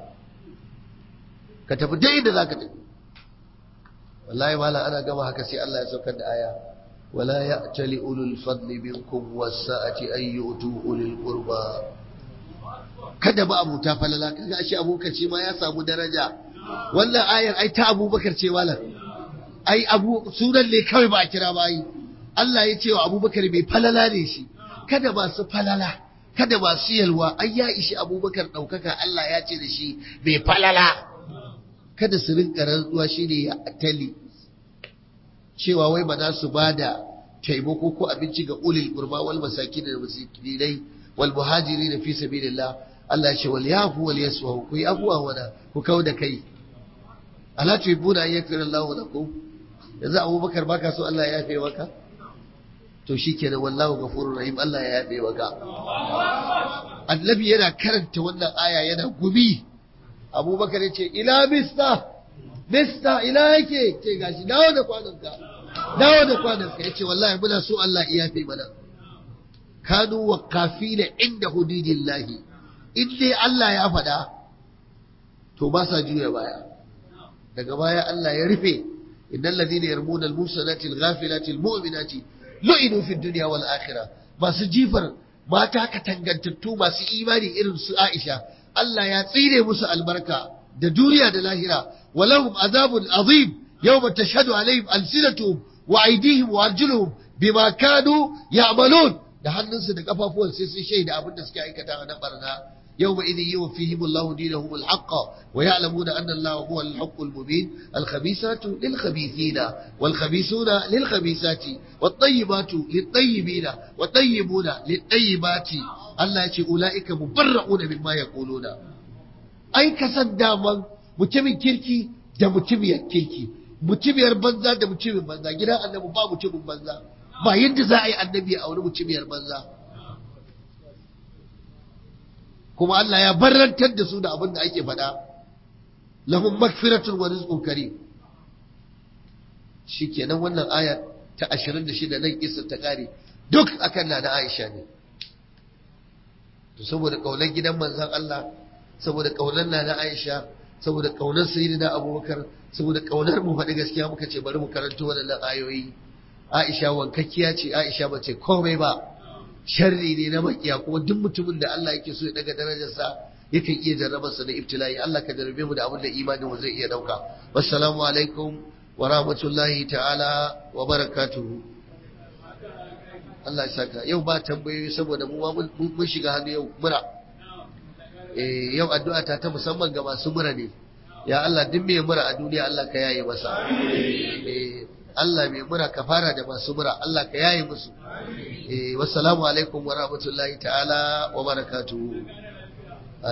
S1: ka tafi dai inda zaka tafi wallahi malam ana gama haka sai Allah ya saukar da aya wala ya'tali ulul fadli minkum was-sa'ati ay yu'tu ulil qurba kada ba abuta falala kaga ashe abubakar ce ma ya samu daraja wannan ayar ai ta abubakar ce malam ai abu sunan ne kawai ba a kira ba ai Allah ya ce wa abubakar mai falala ne shi kada ba su falala kada ba su yalwa ai ya ishi abubakar ɗaukaka Allah ya ce da shi mai falala kada su rinka rantsuwa shine ya atali cewa wai ba za su ba da taimako ko abinci ga ulil qurba wal masakin da miskinai wal muhajirin fi sabilillah Allah ce wal yafu wal yaswahu ku yi abuwa wana ku kau da kai ala tuhibuna an yakfira Allah lakum yanzu Abubakar baka so Allah ya yafe maka to shikenan wallahu ghafurur rahim Allah ya yafe maka Annabi yana karanta wannan aya yana gumi Abubakar yace ila mista mista ila yake ce gashi dawo da kwanonka dawo da kwanonka yace wallahi muna so Allah ya yafe mana kanu waqafina inda hududillahi in dai Allah ya faɗa to ba sa juya baya daga baya Allah ya rufe innal ladina yarmuna al-musanati al-ghafilati al-mu'minati lu'inu fi dunya wal akhirah masu jifar mata katangantattu masu imani irin su Aisha Allah ya tsire musu albarka da duniya da lahira walahum azabun azim yawma tashhadu alaihim alsinatuhum wa aydihim wa arjuluhum bima kanu ya'malun da hannunsu da kafafuwan sai sun shaida abin da suke aikata na barna يومئذ يوفيهم الله دينهم الحق ويعلمون أن الله هو الحق المبين الخبيثات للخبيثين والخبيثون للخبيثات والطيبات للطيبين والطيبون للطيبات الله يقول أولئك مبرعون مما يقولون أي كسد داما متمن كيركي da mutumiyar kirki mutumiyar banza da mutumin banza gidan annabi ba mutumin banza ba yadda za a yi annabi a wani mutumiyar banza kuma Allah ya barrantar da su da abin da ake faɗa lahum magfiratun wa rizqun karim shikenan wannan aya ta 26 nan kissa ta kare duk akan na da Aisha ne to saboda kaulan gidan manzon Allah saboda kaulan na da Aisha saboda kaunar sayyidina abubakar saboda kaunar mu faɗi gaskiya muka ce bari mu karanto waɗannan ayoyi aisha wankakkiya ce aisha ba ce komai ba sharri ne na makiya kuma duk mutumin da Allah yake so ya daga darajarsa yakan iya jarrabarsa da ibtila'i Allah ka jarrabe mu da abin da imanin mu zai iya dauka wassalamu alaikum wa rahmatullahi ta'ala wa barakatuhu Allah ya saka yau ba tambayoyi saboda mu mun shiga hannu yau mura eh yau addu'a ta ta musamman ga masu mura ne ya Allah duk mai mura a duniya Allah ka yaye masa eh Allah mai mura ka fara da masu mura Allah ka yaye musu eh wassalamu alaikum wa rahmatullahi ta'ala wa barakatuhu